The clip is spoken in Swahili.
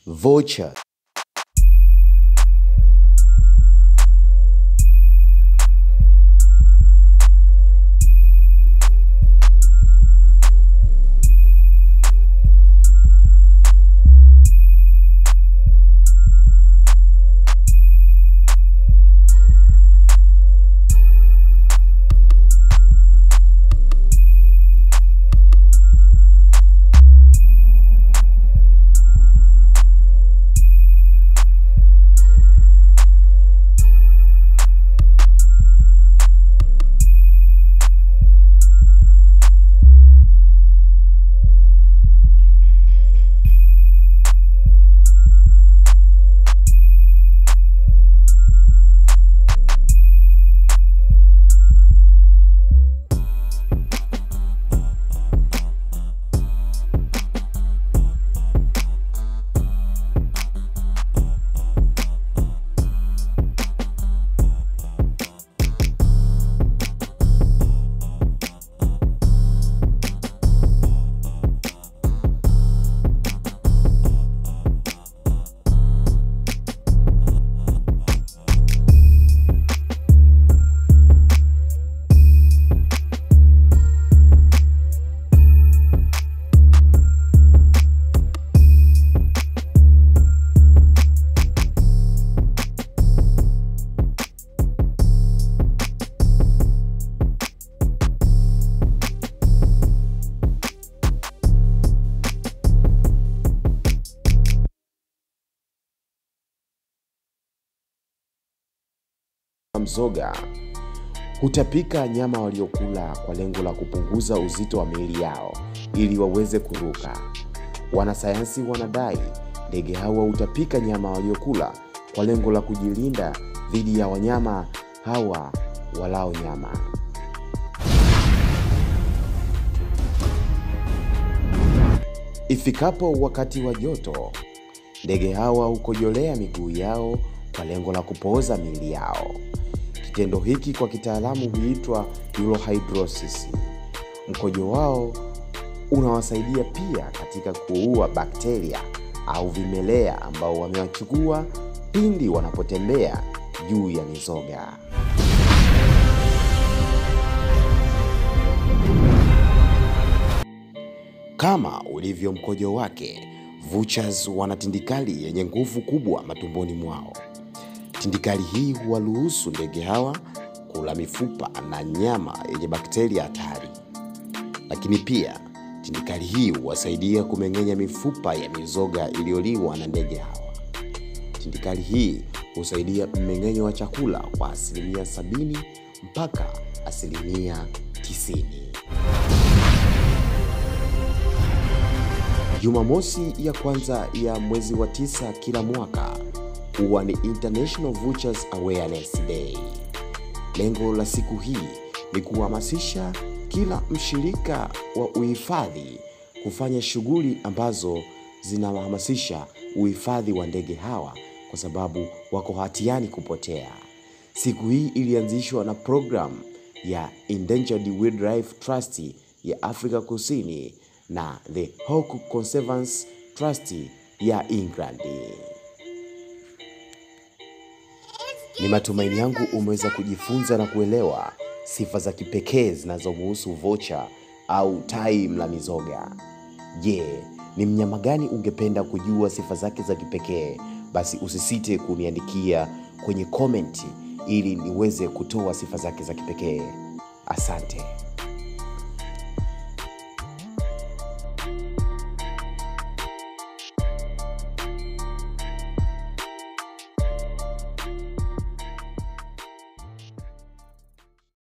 Vulture. Mzoga hutapika nyama waliokula kwa lengo la kupunguza uzito wa miili yao ili waweze kuruka. Wanasayansi wanadai ndege hawa hutapika nyama waliokula kwa lengo la kujilinda dhidi ya wanyama hawa walao nyama. Ifikapo wakati wa joto, ndege hawa hukojolea miguu yao kwa lengo la kupooza miili yao. Kitendo hiki kwa kitaalamu huitwa urohydrosis. Mkojo wao unawasaidia pia katika kuua bakteria au vimelea ambao wamewachukua pindi wanapotembea juu ya mizoga. Kama ulivyo mkojo wake, vultures wana tindikali yenye nguvu kubwa matumboni mwao. Tindikali hii huwaruhusu ndege hawa kula mifupa na nyama yenye bakteria hatari, lakini pia tindikali hii huwasaidia kumeng'enya mifupa ya mizoga iliyoliwa na ndege hawa. Tindikali hii husaidia mmeng'enyo wa chakula kwa asilimia sabini mpaka asilimia tisini. Jumamosi ya kwanza ya mwezi wa tisa kila mwaka huwa ni International Vultures Awareness Day. Lengo la siku hii ni kuhamasisha kila mshirika wa uhifadhi kufanya shughuli ambazo zinawahamasisha uhifadhi wa ndege hawa kwa sababu wako hatiani kupotea. Siku hii ilianzishwa na programu ya Endangered Wildlife Trust ya Afrika Kusini na the Hawk Conservancy Trust ya England. Ni matumaini yangu umeweza kujifunza na kuelewa sifa za kipekee zinazomhusu vulture au tai mla mizoga. Je, ni mnyama gani ungependa kujua sifa zake za kipekee? Basi usisite kuniandikia kwenye komenti ili niweze kutoa sifa zake za kipekee. Asante.